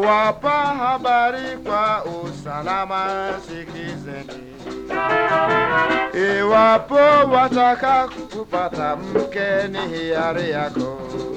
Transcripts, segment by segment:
nawapa habari kwa usalama, sikizeni. Iwapo wataka kupata mke, ni hiari yako.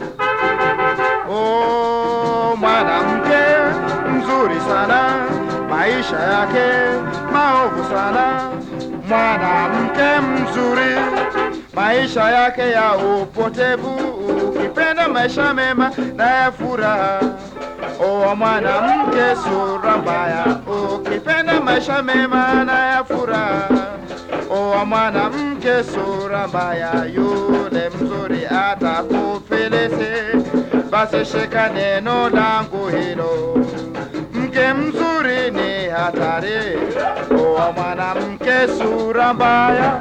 Oh, mwanamke mzuri sana, maisha yake maovu sana. Mwanamke mzuri, maisha yake ya upotevu. Ukipenda maisha mema na ya furaha, oh, mwanamke sura mbaya. Ukipenda maisha mema na ya furaha, oh, mwanamke sura mbaya, yule mzuri atakufilisi basi shika neno langu hilo. Mke mzuri ni hatari, oa mwanamke sura mbaya.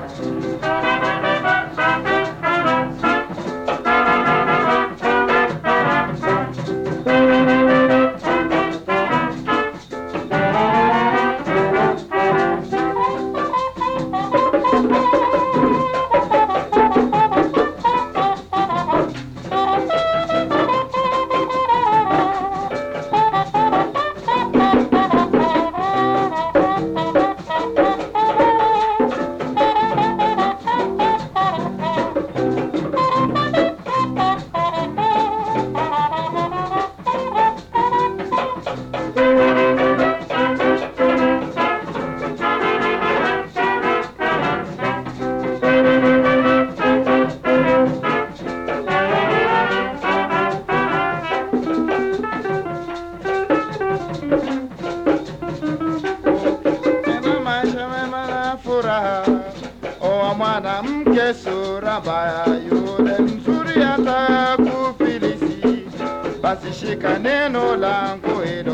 Tena maisha mema na furaha, oa mwanamke sura mbaya, yule mzuri atakufilisi. Basi shika neno langu hilo.